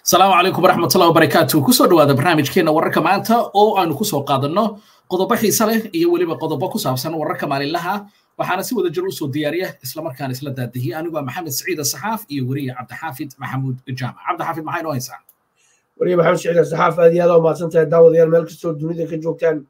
asalaamu calaykum waraxmatullahi wabarakaatu kusoo dhawaada barnaamijkeena wararka maanta oo aanu kusoo qaadanno qodobo xiise leh iyo weliba qodobo ku saabsan wararka maalinlaha waxaana si wada jir usoo diyaariya islamarkaana isla daadihiyey anigoo maxamed saciid saxaaf iyo weriye cabdixaafid maxamuud jaamac cabdixaafid maxay noo haysaa weriye maxamed saciid saxaaf aad iyo aad oo mahadsan tahay daawadayaal meel kastoo dunida ka joogtaan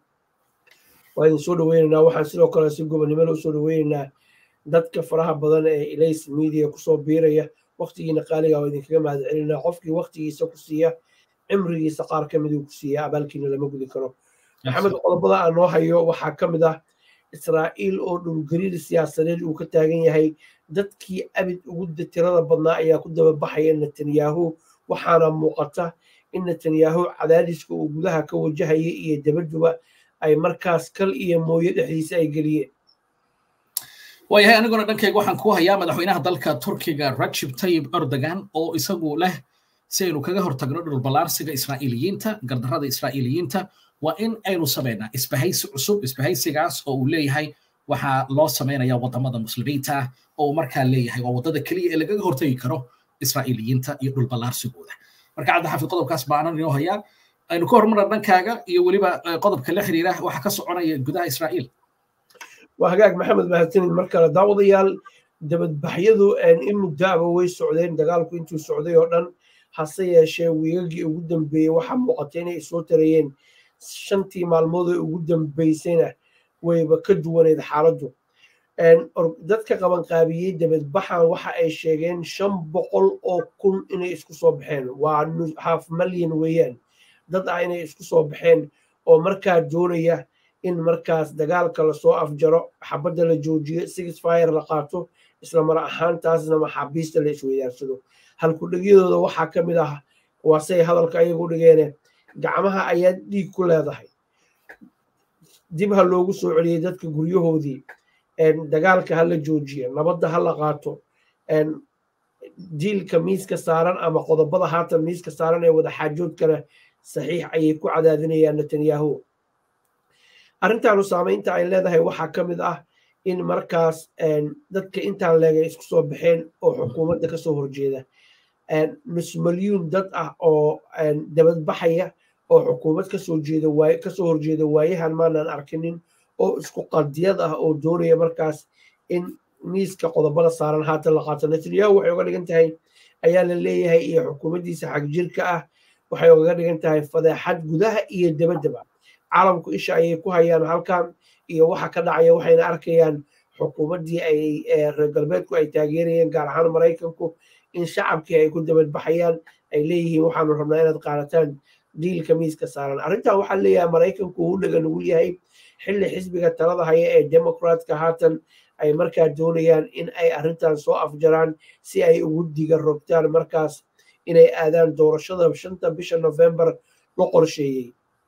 waa idin soo dhaweynaynaa waxaan sidoo kale si gobonnimo loo soo dhaweynaynaa dadka faraha badan ee ilays media kusoo biiraya waktigiina qaaliga oo idinkaga mahad celinaa qofkii waktigiisa ku siiya cimrigiisa qaar ka miduu ku siiya abaalkiina lama gudi karo maxamed qodobada aan noo hayo waxaa ka mid ah israa'iil oo dhulgariir siyaasadeed uu ka taagan yahay dadkii abid ugu tirada badnaa ayaa ku dababaxaya netanyahu waxaana muuqata in netanyahu cadaadiska uu gudaha ka wajahaya iyo dabaduba ay markaas kal iyo mooye dhexdiisa ay geliyeen waayahay aniguna dhankayga waxaan kuu hayaa madaxweynaha dalka turkiga rajib tayib erdogan oo isagu leh si aynu kaga hortagno dhulballaarsiga israa'iiliyiinta gardarrada israa'iiliyiinta waa in aynu samaynaa isbahaysi cusub isbahaysigaas oo uu leeyahay waxaa loo samaynaya waddamada muslimiinta ah oo uu markaa leeyahay waa waddada keliya ee lagaga hortagi karo israa'iiliyiinta iyo dhulballaarsigooda marka cabdixaafid qodobkaas baanan inoo hayaa aynu ka hormarna dhankaaga iyo weliba qodobka la xiriira waxa ka soconaya gudaha israa'iil waa hagaag maxamed mahadsanid mar kale daawadayaal dabadbaxyadu in muddaaba way socdeen dagaalku intuu socday oo dhan hase yeeshee wiigagii ugu dambeeyey waxaa muuqatay inay soo tarayeen shantii maalmood ee ugu dambeysayna wayba ka duwaneyd xaaladdu dadka qabanqaabiyey dabadbaxan waxa ay sheegeen shan boqol oo kun inay isku soo baxeen waa half malyan weeyaan dad ah inay isku soo baxeen oo markaa doonaya in markaas dagaalka lasoo afjaro xabadda la joojiyo six fire la qaato isla mar ahaantaasna maxaabiista la isweydaarsado halkudhegyadooda waxaa ka mid ah waasey hadalka ayagu dhigeene gacmaha ayaa dhiig ku leedahay dib ha loogu soo celiyey dadka guryahoodii dagaalka ha la joojiya nabadda ha la qaato diilka miiska saaran ama qodobada haatan miiska saaran ee wadaxaajoodkana saxiix ayay ku cadaadinayaan netanyahu arrintaanu saamaynta ay leedahay waxaa ka mid ah in markaas dadka intaan leegay isku soo baxeen oo xukuumadda kasoo horjeeda nus malyuun dad ah oo dabadbaxaya oo xukuumad kasoo jeeda waay kasoo horjeeda waayahan maanan arkinin oo isku qadiyad ah oo doonaya markaas in miiska qodobada saaran haatan la qaato netanyahu waxay uga dhigan tahay ayaa la leeyahay iyo xukuumaddiisa xagjirka ah waxay ugaga dhigan tahay fadeexad gudaha iyo dabadaba caalamku isha ayay ku hayaan halkan iyo waxa ka dhacaya waxayna arkayaan xukuumaddii ay reer galbeedku ay taageerayeen gaar ahaan maraykanku in shacabkii ay ku dabadbaxayaan ay leeyihiin waxaanu rabnaa inaad qaadataan diilka miiska saaran arrintan waxaa leeyahay maraykanku uu dhaga nugul yahay xilli xisbiga talada haya ee demokraatka haatan ay markaa doonayaan in ay arrintan soo afjaraan si ay ugu diga rogtaan markaas inay aadaan doorashada shanta bisha novembar la qorsheeyey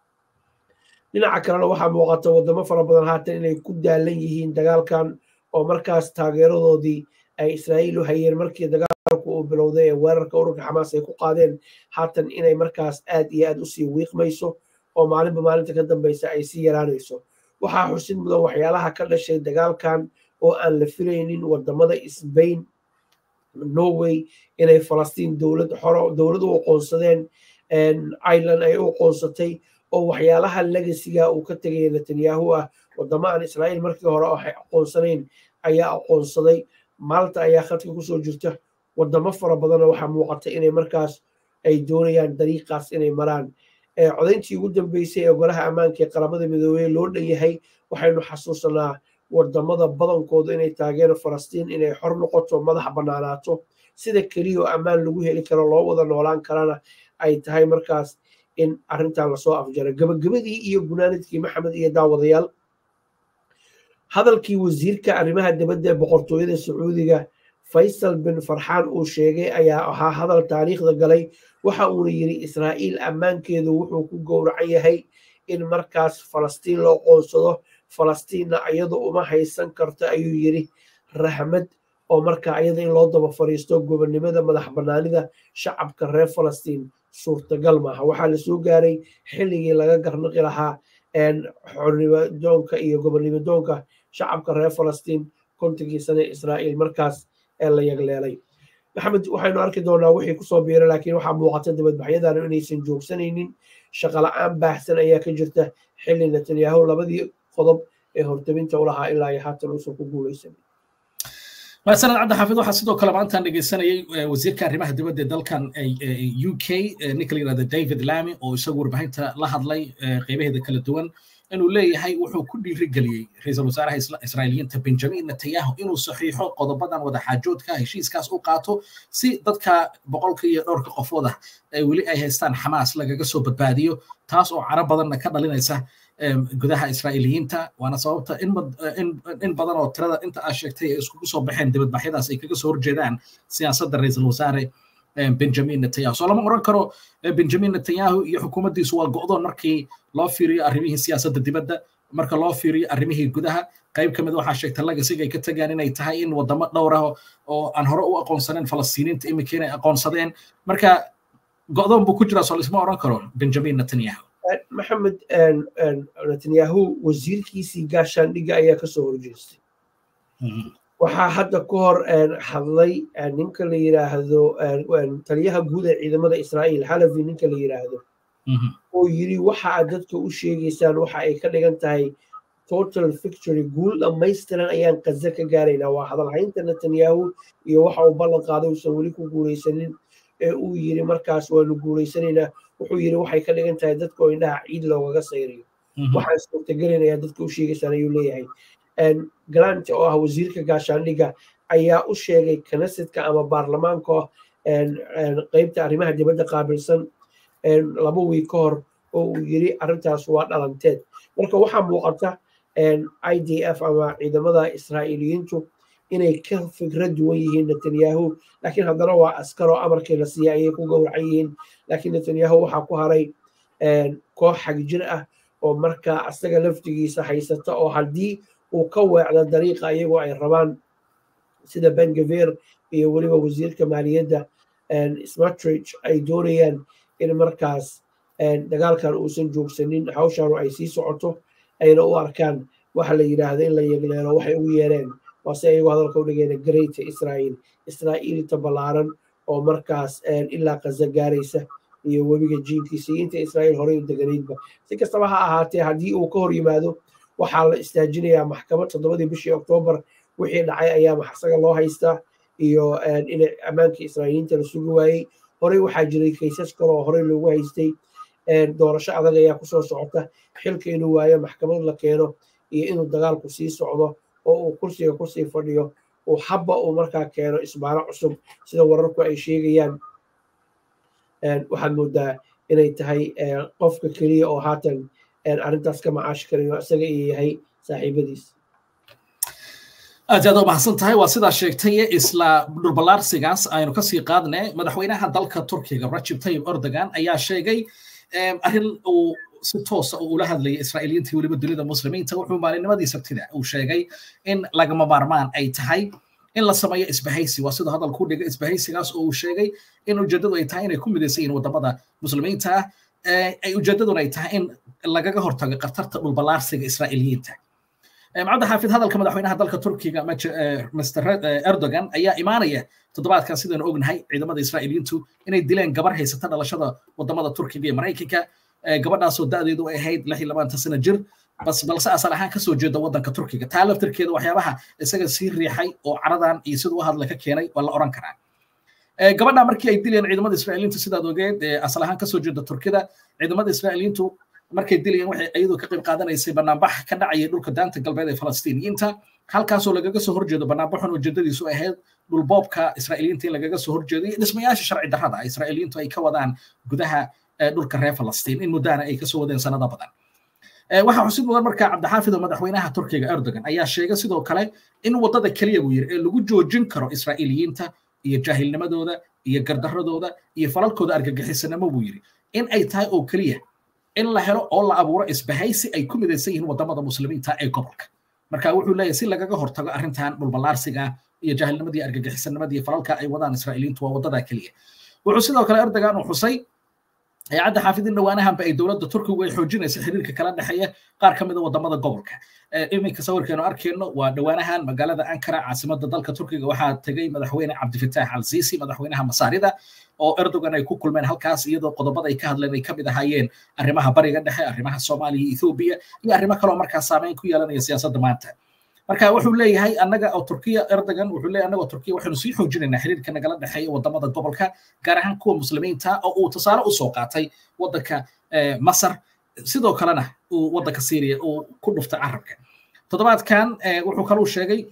dhinaca kalena waxaa muuqata waddamo fara badan haatan inay ku daalan yihiin dagaalkan oo markaas taageeradoodii ay israa'iil u hayeen markii dagaalku uu bilowday ee weerarka ururka xamaas ay ku qaadeen haatan inay markaas aad iyo aad usii wiiqmayso oo maalinba maalinta ka dambeysa ay sii yaraanayso waxaa xusid mudan waxyaalaha ka dhashay dagaalkan oo aan la filaynin waddamada sbain norway inay falastiin dowlad xoro dowlad u aqoonsadeen ireland ay u aqoonsatay oo waxyaalaha legasiga uu ka tegaya netanyahu ah waddamo aan israa'iil markii hore waxay aqoonsanayn ayaa aqoonsaday maalta ayaa khadka kusoo jirta waddamo fara badanna waxaa muuqata inay markaas ay doonayaan dariiqaas inay maraan codayntii ugu dambeysay ee golaha ammaanka ee qaramada midoobey loo dhan yahay waxaynu xasuusanaa waddamada badankooda inay taageero falastiin inay xor noqoto madax bannaanaato sida keliya oo ammaan lagu heli karo loo wada noolaan karana ay tahay markaas in arrintan lasoo afjaro gabagabadii iyo gunaanadkii maxamed iyo daawadayaal hadalkii wasiirka arrimaha dibadda ee boqortooyada sacuudiga faysal bin farxaan uu sheegay ayaa ahaa hadal taariikhda galay waxa uuna yidhi israa'iil ammaankeedu wuxuu ku gowracan yahay in markaas falastiin loo qoonsado falastiinna iyadu uma haysan karto ayuu yidhi rahmad oo markaa iyada in loo daba fariisto gobonnimada madax bannaanida shacabka reer falastiin suurtagal maaha waxaa la soo gaaray xilligii laga garnaqi lahaa xornimadoonka iyo gobonnimadoonka shacabka reer falastiin kontonkii sane israa'iil markaas ee la yagleelay maxamed waxaynu arki doonaa wixii kusoo biira laakiin waxaa muuqata dibadbaxyadana inaysan joogsanaynin shaqala-aan baahsan ayaa ka jirta xilli netanyahu labadii qodob ee hortabinta u lahaa ilaa iyo haatan uusan ku guulaysanin sanad cabdi xaafid waxaa sidoo kale maantaan dhegeysanayay wasiirka arrimaha dibadda dalkan u k ninka la yirahda david lamy oo isagu warbaahinta la hadlay qeybaheeda kala duwan inuu leeyahay wuxuu ku dhiirigeliyey ra-iisul wasaaraha israa'iiliyiinta benjamin netanyahu inuu saxiixo qodobadan wadaxaajoodka heshiiskaas u qaato si dadka boqolka iyo dhowrka qofood ah weli ay haystaan xamaas lagaga soo badbaadiyo taas oo caro badanna ka dhalinaysa gudaha israa'iiliyiinta waana sababta in badan oo tirada inta aad sheegtay ay iskugu soo baxeen dibadbaxyadaas ay kaga soo horjeedaan siyaasadda ra-iisul wasaare benjamin netanyahu soo lama oran karo benjamin netanyahu iyo xukuumaddiisu waa go'doon markii loo fiiriyo arrimihii siyaasadda dibadda marka loo fiiriyo arrimihii gudaha qayb ka mid waxaa sheegta lagasiga ay ka tagaan inay tahay in wadamo dhowr ah oo aan hore u aqoonsaneyn falastiiniinta imika inay aqoonsadeen marka go'doon buu ku jiraa soo lisma oran karo benjamin netanyahu maxamed netanyahu wasiirkiisii gaashaandhigga ayaa kasoo horjeestay waxaa hadda ka hor hadlay ninka la yiraahdo taliyaha guud ee ciidamada israa'iil xalafi ninka la yiraahdo oo yiri waxa aad dadka u sheegaysaan waxa ay ka dhigan tahay total victory guul dhammaystiran ayaan qaza ka gaaraynaa waa hadalhaynta netanyahu iyo waxa uu ballan qaaday uusan weli ku guulaysanin ee uu yiri markaas waanu guulaysanaynaa wuxuu yiri waxay ka dhigan tahay dadka oo indhaha ciid loogaga sayriyo waxaan suurtagelinayaa dadka u sheegaysaan ayuu leeyahay galant oo ah wasiirka gaashaandhigga ayaa u sheegay knesetka ama baarlamaanka qeybta arrimaha dibadda qaabilsan laba wiig ka hor oo uu yiri arrintaas waa dhalanteed marka waxaa muuqata i d f ama ciidamada israa'iiliyiintu inay ka fikra duwan yihiin netanyahu laakiin haddana waa askaroo amarkii la siiyay ayay ku gowracan yihiin laakiin netanyahu waxaa ku haray koox xagjir ah oo markaa asaga laftigiisa haysata oo haddii uu ka weecdo dariiqa iyagoo ay rabaan sida bengaver iyo weliba wasiirka maaliyadda smatrich ay doonayaan in markaas dagaalkan uusan joogsanin hawshaanu ay sii socoto ayna u arkaan waxa la yidhaahdo in la yegleelo waxay ugu yeereen waase ayagoo hadalka u dhigayna greata israa'iil israa'iilta ballaaran oo markaas ilaa qaza gaaraysa iyo webiga jiinkiisa iyo inta israa'iil horey u deganaydba si kastaba ha ahaatee haddii uu ka hor yimaado waxaa la istaajinayaa maxkamad toddobadii bishii oktoobar wixii dhacay ayaa maxsaga loo haystaa iyo in ammaankii israa'iiliinta la sugi waayey horey waxaa jiray kaysas kale oo horey loogu haystay doorasho adag ayaa kusoo socota xilka inuu waayo maxkamad la keeno iyo inuu dagaalku sii socdo oo uu kursiga kusii fadhiyo uu habba uu markaa keeno isbaaro cusub sida wararku ay sheegayaan waxaad moodaa inay tahay qofka keliya oo haatan arrintaas ka macaashi karayo isaga iyo yahay saaxiibadiis aad aad u mahadsan tahay waa sidaa sheegtay isla dhulballaarsigaas aynu kasii qaadne madaxweynaha dalka turkiga rajib tayyib erdogan ayaa sheegay arrin uu si toosa uu ula hadlayay israa'iiliyiinta weliba dunida muslimiinta wuxuu maalinnimadii sabtida uu sheegay in lagama maarmaan ay tahay in la sameeyo isbahaysi waa siduu hadalku dhigay isbahaysigaas oo uu sheegay in ujeeddadu ay tahay inay ku midaysan yihiin wadamada muslimiinta ah ay ujeeddaduna ay tahay in lagaga hortago khatarta dhulballaarsiga israa'iiliyiinta macabdi xaafid hadalka madaxweynaha dalka turkiga mr erdogan ayaa imaanaya toddobaadkan sidaynu ognahay ciidamada israa'iiliyiintu inay dileen gabar haysata dhalashada wadamada turkiga iyo maraykanka gabadhaasoo da'deedu ay ahayd lix iyo labaatan sano jir bas balse asal ahaan kasoo jeeda waddanka turkiga taa laftirkeeda waxyaabaha isaga sii riixay oo caradan iyo siduu u hadla ka keenay waa la oran karaa gabadha markii ay dilayeen ciidamada israa'iiliintu sidaad ogeed asal ahaan kasoo jeeda turkida ciidamada israa'iiliintu markay dilayeen waxay iyadoo ka qayb qaadanaysay banaanbax ka dhacayay dhulka daanta galbeed ee falastiiniyiinta halkaasoo lagaga soo horjeedo banaanbaxun ujeedadiisu ahayd dhulboobka israa'iiliyiinta in lagaga soo horjeedo iyo dhismayaasha sharci darrada israa'iiliyiintu ay ka wadaan gudaha dhulka reer falastiin in muddana ay kasoo wadeen sanado badan waxaa xusid mudan markaa cabdixaafid oo madaxweynaha turkiga erdogan ayaa sheegay sidoo kale in waddada keliya buu yiri ee lagu joojin karo israa'iiliyiinta iyo jaahilnimadooda iyo gardaradooda iyo falalkooda argagixisanimo buu yiri in ay tahay oo keliya in la helo oo la abuuro isbahaysi ay ku midaysan yihiin wadamada muslimiinta ee gobolka marka wuxuu leeyahay si lagaga hortago arrintan dhulballaarsiga iyo jaahilnimadii argagixisannimadii falalka ay wadaan israa'iiliintu waa wadada keliya wuxuu sidoo kale erdogan uu xusay hay-adda xaafidin dhawaanahanba ay dowladda turkigu ay xoojinaysa xiriirka kala dhexeeya qaar ka mid a wadamada gobolka iminka sawirkeenu arkeyno waa dhawaanahan magaalada ankara caasimada dalka turkiga waxaa tegay madaxweyne cabdifitaax al sisi madaxweynaha masaarida oo erdogan ay ku kulmeen halkaas iyadoo qodobada ay ka hadleen ay kamid ahaayeen arrimaha bariga dhexe arrimaha soomaaliya iyo ethoobiya iyo arrimo kaloo markaas saameyn ku yeelanaya siyaasadda maanta marka wuxuu leeyahay annaga oo turkiya erdogan wuxuu leeyahay annaga oo turkiya waxaynu sii xoojinaynaa xiriirka nagala dhexeeya wadamada gobolka gaar ahaan kuwa muslimiinta oo uu tusaale usoo qaatay waddanka masar sidoo kalena uu waddanka syria uu ku dhuftay carabka toddobaadkan wuxuu kaluu sheegay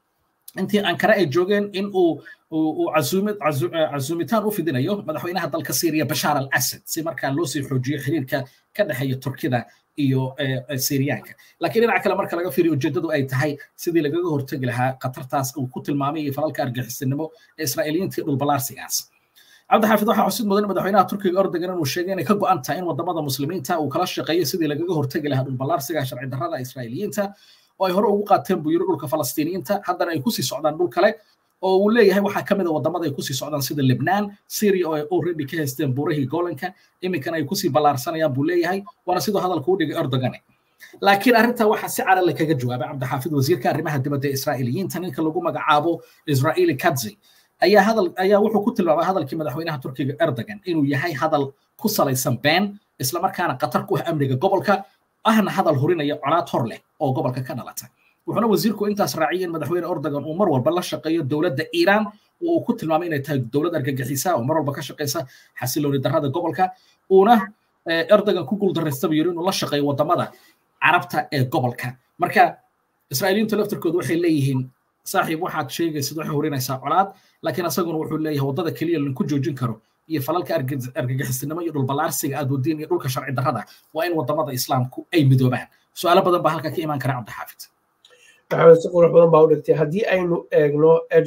intii ankara ay joogeen in uu uu casuumitaan u fidinayo madaxweynaha dalka syria bashaar al asad si markaa loo sii xoojiyo xiriirka ka dhexeeya turkida iyo syriyaanka laakiin dhinaca kale marka laga fiiriyo ujeeddadu ay tahay sidii lagaga hortegi lahaa khatartaas uu ku tilmaamay falalka argixisnimo ee israa'iiliyiinta iyo dhulbalaarsigaas cabdixaafid waxaa xusid mudan madaxweynaha turkiga ordogan inuu sheegay inay ka go'an tahay in wadamada muslimiinta uu kala shaqeeyo sidii lagaga hortegi lahaa dhulbalaarsiga sharci darrada israa'iiliyiinta oo ay hore ugu qaateen buu yiri dhulka falastiiniyiinta haddana ay kusii socdaan dhul kale oo uu leeyahay waxaa ka mid a wadamada ay kusii socdaan sida libnaan syria oo ay already ka haysteen buurahii golanka iminkana ay kusii ballaarsanayaan buu leeyahay waana sidoo hadalka u dhigay erdogane laakiin arrintaa waxaa si calale kaga jawaabay cabdixaafid wasiirka arrimaha dibadda ee israa'iiliyiinta ninka lagu magacaabo israa'iili kadzi ayaa hadal ayaa wuxuu ku tilmaamay hadalkii madaxweynaha turkiga erdogan inuu yahay hadal ku salaysan been islamarkaana khatar ku ah amniga gobolka ahna hadal hurinaya colaad hor leh oo gobolka ka dhalata wuxuuna wasiirku intaas raaciyay in madaxweyne erdogan uu mar walba la shaqeeyo dowladda iiraan oo uu ku tilmaamay inay tahay dowlad argagixisa oo mar walba ka shaqeysa xasilooni darrada gobolka uuna erdogan ku guuldarraystaba yiri inuu la shaqeeyo wadamada carabta ee gobolka marka israa'iiliyiintu laftirkoodu waxay leeyihiin saaxiib waxaad sheegaysid waxay hurinaysaa colaad laakiin asaguna wuxuu leeyahay waddada keliya lagu joojin karo iyo falalka argagixisnimo iyo dhulballaarsiga aad wadiin iyo dhulka sharci darrada waa in wadamada islaamku ay midoobaan su-aalo badan baa halka ka imaan kara cabdixaafid maxamed si qurux badan baa u dhigtay haddii aynu eegno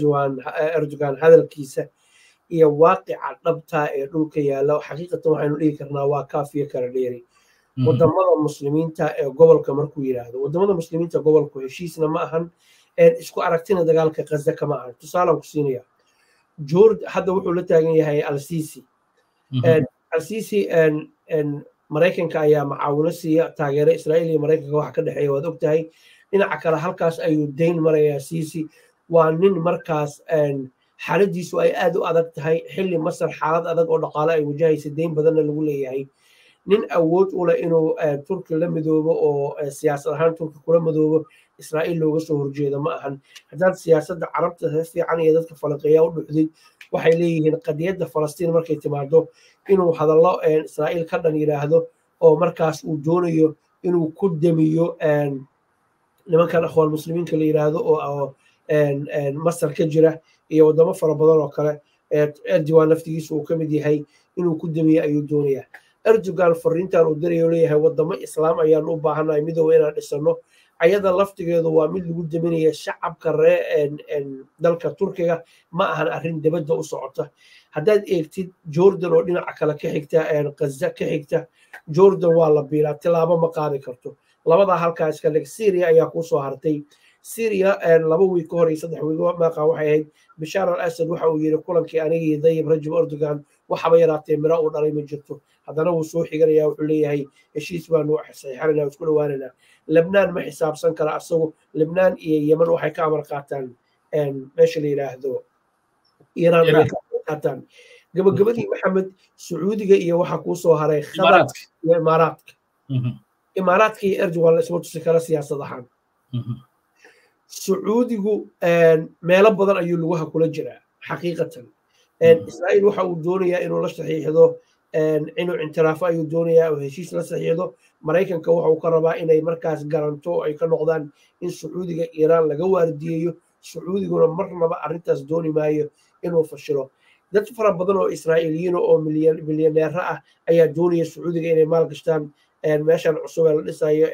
erdogan hadalkiisa iyo waaqica dhabta ee dhulka yaalla xaqiiqatan waxaynu dhihi karnaa waa kaafiyo kala dheeri wadamada muslimiinta ee gobolka markuu yidhaahdo wadamada muslimiinta gobolku heshiisna ma ahan isku aragtina dagaalka kaza kama ahan tusaalaan ku siinaya jord hadda wuxuu la taagan yahay alsisi alsisi maraykanka ayaa macaawino siiya taageero israa'iil iyo maraykanka waxa ka dhexeeya waad og tahay dhinaca kale halkaas ayuu dayn marayaa sisi waa nin markaas xaaladiisu ay aad u adag tahay xilli masar xaalad adag oo dhaqaale ay wajahaysa dayn badanna lagu leeyahay nin awood u leh inuu turki la midoobo oo siyaasad ahaan turki kula midoobo israa'iil looga soo horjeedo ma ahan haddaad siyaasadda carabta si fiican iyo dadka falanqeeya u dhuxdid waxay leeyihiin qadiyadda falastiin markay timaado inuu hadallo israa'iil ka dhan yidhaahdo oo markaas uu doonayo inuu ku demiyo nimankan akhwaan muslimiinka la yidhaahdo oo masar ka jira iyo waddamo fara badan oo kale erdogan laftigiisa uu ka mid yahay inuu ku demiyo ayuu doonayaa erdogan fariintan uu dirayo leeyahay waddamo islaam ayaanu u baahannahay midooba inaan dhisano ayada laftigeedu waa mid lagu deminaya shacabka ree dalka turkiga ma ahan arrin dibadda u socota haddaad eegtid jordan oo dhinaca kale ka xigta kaza ka xigta jordan waa la biilaa tilaabo ma qaadi karto labadaa halkaa iska dhig syria ayaa kuu soo hartay syria laba wiig ka hor iyo saddex wiig maaqa waxay ahayd bishaar al asad waxa uu yidhi kulankii anigii dayib rajab erdogan waxaba yaraatee miro uu dhalay ma jirto haddana wuu soo xiganaya wuxuu leeyahay heshiis baanu saxiixanayna isku dhowaanayna lebnaan ma xisaabsan kara asagu lebnaan iyo yeman waxay ka amar qaataan meesha la yidhaahdo iiraan ayay ka amar qaataan gabagabadii maxamed sacuudiga iyo waxa kuu soo haray khadar iyo imaaraadka imaaraadka iyo erdogan la isma tusi kara siyaasad ahaan sacuudigu meelo badan ayuu lugaha kula jiraa xaqiiqatan israa'iil waxa uu doonayaa inuu la saxiixdo inuu intiraafo ayuu doonayaa oo heshiis la saxiixdo maraykanka waxa uu ka rabaa inay markaas garanto ay ka noqdaan in sacuudiga iiraan laga waardiyeeyo sacuudiguna marnaba arrintaas dooni maayo inuu fashilo dad fara badan oo israa'iiliyiin oo milyaneero ah ayaa doonaya sacuudiga inay maal gashtaan meeshan cusub ee la dhisayo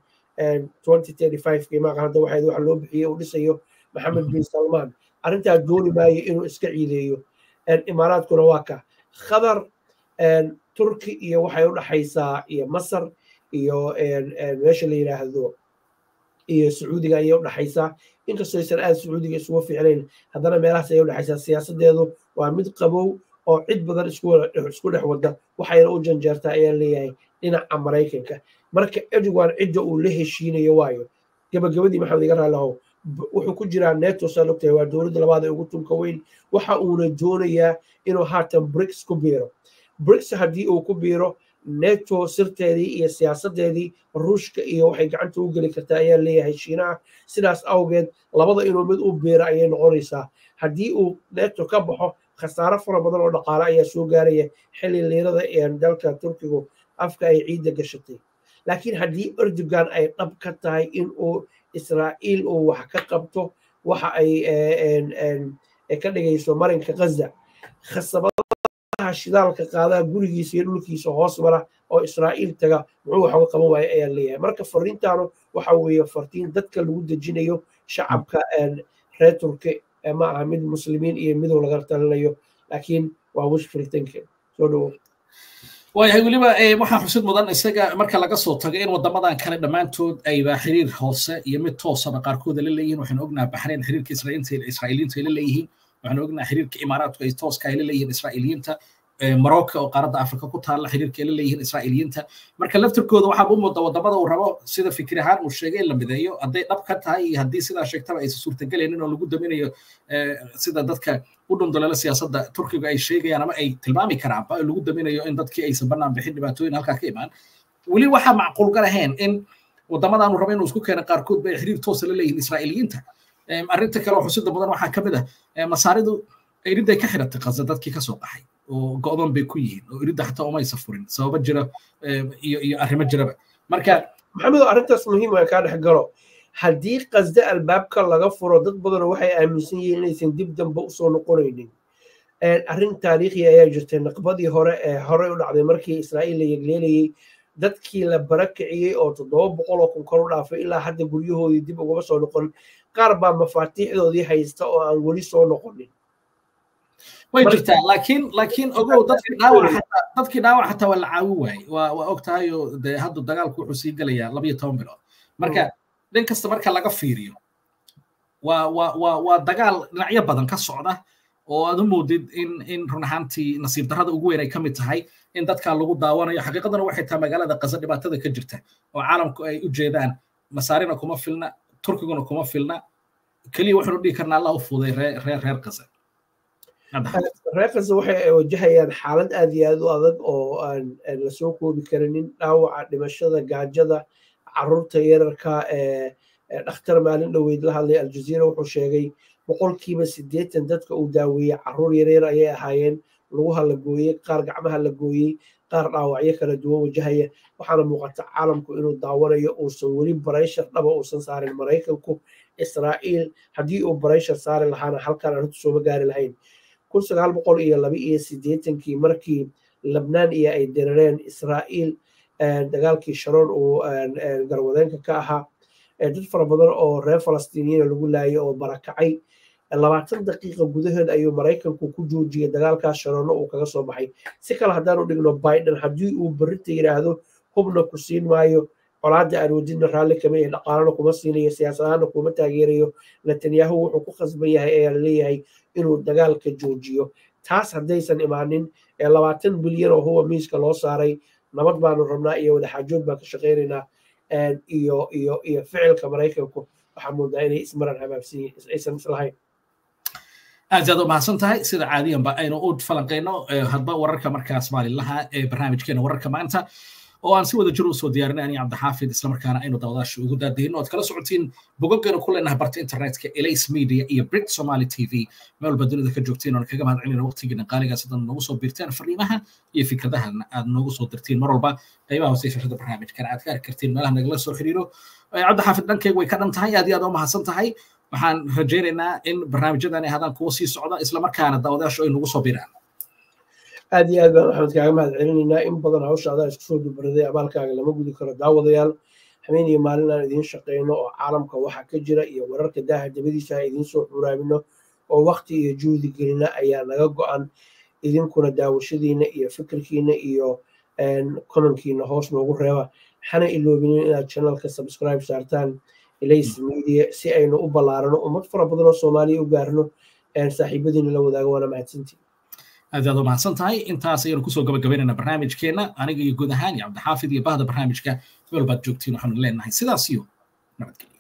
qiimaha hadda waxayd waxa loo bixiyey uu dhisayo maxamed bin salmaan arrintaa dooni maayo inuu iska ciideeyo imaaraadkuna waa ka khadar turki iyo waxay u dhaxaysaa iyo masar iyo meesha la yidhaahdo iyo sacuudiga ayay u dhaxaysaa inkastoo aysan aad sacuudiga isugu fiicnayn haddana meelahaas ayay u dhaxaysaa siyaasadeedu waa mid qabow oo cid badan isku dhex wada waxayna u janjeertaa ayaa leeyahay dhinaca maraykanka marka erdogan cidda uu la heshiinayo waayo gabagabadii maxamed iga raalahow wuxuu ku jiraa neto saa ogtahay waa dowladda labaad ee ugu tunka weyn waxa uuna doonayaa inuu haatan brics ku biiro brics haddii uu ku biiro neto sirteedii iyo siyaasadeedii ruushka iyo waxay gacanta u geli kartaa ayaa leeyahay shiinaha sidaas awgeed labada inuu mid u biiro ayay noqonaysaa haddii uu neto ka baxo khasaaro fara badan oo dhaqaale ayaa soo gaaraya xilli liirada ee dalka turkigu afka ay ciidda gashatay laakiin haddii erdogan ay dhab ka tahay in uu israa'iil uu wax ka qabto waxa ay ka dhigayso marinka ghaza khasabadaha shidaalka qaadaa gurigiisa iyo dhulkiisa hoos mara oo israa'iil taga muxuu wax uga qaban waaya ayaa leeyahay marka fariintaanu waxa weeye fartiin dadka lagu dejinayo shacabka reer turki ma aha mid muslimiin iyo midow laga talinayo laakiin waa wishful thinking soo dhowo waayahay weliba waxaa xusid mudan isaga marka laga soo tago in wadamadan kale dhammaantood ayba xiriir hoose iyo mid toosaba qaarkooda la leeyihin waxaanu ognaha baxrayn xiriirka israa'iiliinta ay la leeyihiin waxaanu ognaha xiriirka imaaraadku ay tooska ay la leeyihiin israa'iiliyiinta marocco oo qaaradda afrika ku taalla xiriirka ay la leeyihiin israa'iiliyiinta marka laftirkooda waxaa u muuda wadamada uu rabo sida fikir ahaan uu sheegay in la mideeyo hadday dhab ka tahay iyo haddii sidaa sheegtaba aysan suurtagelaynin oo lagu daminayo sida dadka u dhundaleela siyaasadda turkiga ay sheegayaan ama ay tilmaami karaanba lagu daminayo in dadkii aysan bannaan bixin dhibaatooyin halkaa ka imaan weli waxaa macquul ga lahayn in wadamadan uu rabo inuu isku keena qaarkood ba ay xiriir toosa la leeyihiin israa'iiliyiinta arrinta kale oo xusida badan waxaa ka mid ah masaaridu iridday ka xiratay qaza dadkii kasoo qaxay oo go'doon bay ku yihiin oo iridda xataa umaysa furin sababo jira iyo iyo arrimo jiraba marka maxamedo arrintaas muhiim aan kaa dhex galo haddii qasde albaabka laga furo dad badan waxay aaminsan yihiin inaysan dib dambe usoo noqonaynin arrin taariikhi ayaa jirtay naqbadii hore ee hore u dhacday markii israa'iil la yegleelayey dadkii la barakiciyey oo toddoba boqol oo kun kor u dhaafay ilaa hadda guryahoodii dib ugama soo noqon qaar baa mafaatiixdoodii haysta oo aan weli soo noqonin way jirtaa laakiin laakiin ogow dadkii dhaawac xataa dadkii dhaawac xataa waa la caawi waayey waa waa og tahay oo dee hadda dagaalku wuxuu sii gelayaa labayo toban bilood marka dhin kasta marka laga fiiriyo waa waa waa waa dagaal dhinacyo badan ka socda oo aad u moodid in in run ahaantii nasiib darrada ugu weyn ay ka mid tahay in dadka lagu daawanayo xaqiiqadana waxay tahay magaalada qaza dhibaatada ka jirta oo caalamku ay u jeedaan masaarina kuma filna turkiguna kuma filna keliya waxaanu dhihi karnaa allah u fuuday reer reer qaza reer qaza waxay wajahayaan xaalad aad iyo aad u adag oo aan lasoo koobi karinin dhaawaca dhimashada gaajada caruurta yararka ee dhakhtar maalin dhoweyd la hadlay aljaziira wuxuu sheegay boqolkiiba siddeetan dadka uu daaweeyey caruur yaryar ayay ahaayeen lugaha la gooyey qaar gacmaha la gooyey qaar dhaawacyo kala duwan wajahaya waxaana muuqata caalamku inuu daawanayo uusan weli barayshar dhaba uusan saarin maraykanku israa'iil haddii uu barayshar saari lahaana halkaan arrintu sooma gaari lahayn kun sagaal boqol iyo laba iyo siddeetankii markii labnaan iyo ay dirareen israa'iil dagaalkii sharoon uu garwadeenka ka ahaa dad fara badan oo reer falastiiniyiina lagu laayay oo barakacay labaatan daqiiqa gudaheed ayuu maraykanku ku joojiyey dagaalkaas sharoonno uu kaga soo baxay si kale haddaanu dhigno biden haddii uu berrinta yidhaahdo hubna ku siin maayo colaadda aan wadidna raalli kama yahay dhaqaalana kuma siinayo siyaasadaana kuma taageerayo netanyahu wuxuu ku khasban yahay ayaa laleeyahay inuu dagaalka joojiyo taas haddaysan imaanin ee labaatan bilyan oo huwa miiska loo saaray nabad baanu rabnaa iyo wadaxaajood baan ka shaqaynaynaa iyo iyo iyo ficilka maraykanku waxaa moodaa inay ismaran habaabsan yihiin aysan islahayn aad aad u mahadsan tahay sida caadiyanba aynu u falanqayno hadba wararka markaas maalinlaha ee barnaamijkeena wararka maanta oo aan si wada jir usoo diyaarinay aniga cabdixaafid islamarkaana aynu daawadaasha ugu daadihino oad kala socotiin bogoggeenu ku leenahay barta internetka elays media iyo brit somali t v meel walba dunida ka joogtiin oon kaga mahad celina waqtigiina qaaligaas hadan noogu soo biirteen fariimaha iyo fikradaha aad noogu soo dirtiin mar walba qaybaha hoose shashada barnaamijkana aad ka arki kartiin meelaha nagala soo xiriiro cabdixaafid dhankeyga way ka dhan tahay aad iyo aad u mahadsan tahay waxaan rajaynaynaa in barnaamijyadani hadaan kuwa sii socda islamarkaana daawadaashu ay nagu soo biraan aad iyo aad baan maxamed kaaga mahad celinaynaa in badan hawsha adaa isku soo dubaraday abaalkaaga lama gudi karo daawadayaal habeen iyo maalin aan idiin shaqayno oo caalamka waxa ka jira iyo wararka daaha dabadiisa aan idiin soo xuraamino oo wakti iyo juhdi gelina ayaa naga go-an idinkuna daawashadiina iyo fikirkiina iyo komankiina hoos noogu reeba hana iloobinin inaad channelka subscribe saartaan elays media si aynu u ballaarano ummad fara badan oo soomaaliya u gaarno saaxiibadiina la wadaago waana mahadsantii aad aad u mahadsan tahay intaas ayaynu kusoo gabagabaynaynaa barnaamijkeenna aniga iyo guud ahaan iyo cabdixaafid iyo bahda barnaamijka meel baad joogtiin waxaanu leenahay sidaas iyo nabadgelyo